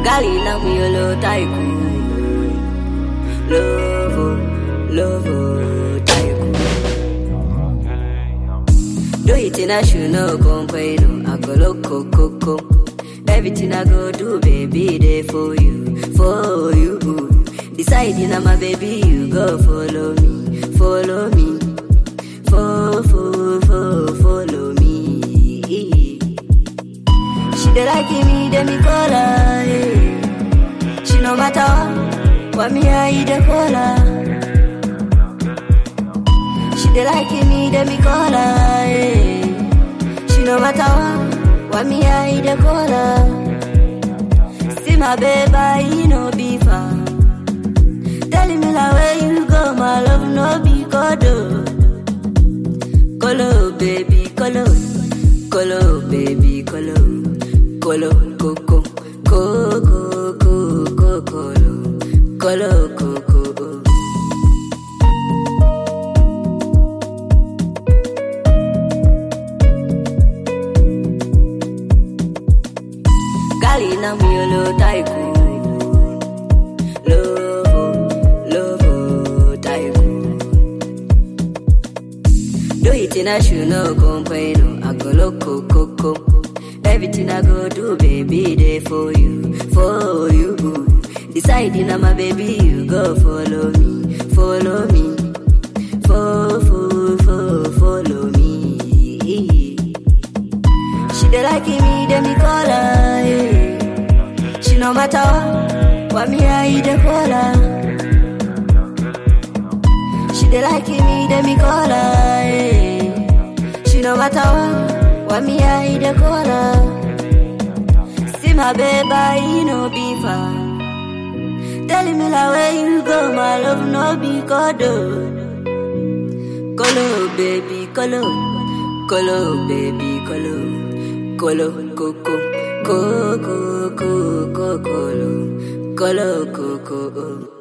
Gali na mi olo tycoon. Love, oh, love, oh, tycoon. Do it in a shoe, no complain. I go loco, coco. Everything I go do, baby, there for you, for you. Deciding I'm a baby, you go follow me, follow me, fo, fo, fo, follow me. She dey like me, then me call her. Yeah. She no matter what, what me I dey call her. She dey like me, then me call her. Yeah. She no matter what, what me I dey call her. See my baby, he no be far. Telling me like where you go, my love no be kodo. Kolo baby, kolo, kolo baby, kolo, kolo koko, koko koko kolo, kolo koko. Gali na mi olo tycoon, lovo, lovo tycoon. Do it in a shoe, no complain. I go loco, coco. Everything I go do, baby, there for you, for you. Deciding I'm a baby, you go follow me, follow me, fo, fo, fo, follow me. She dey like me, then me call her. Yeah. She no matter what, what me I dey call her. She dey like me, then me call her. Yeah. She no matter what, what me I dey call her. See my baby, he no be far. Telling me like where you go, my love no be kodo. Kolo baby, kolo, kolo baby, kolo, kolo koko, koko koko kolo, kolo koko.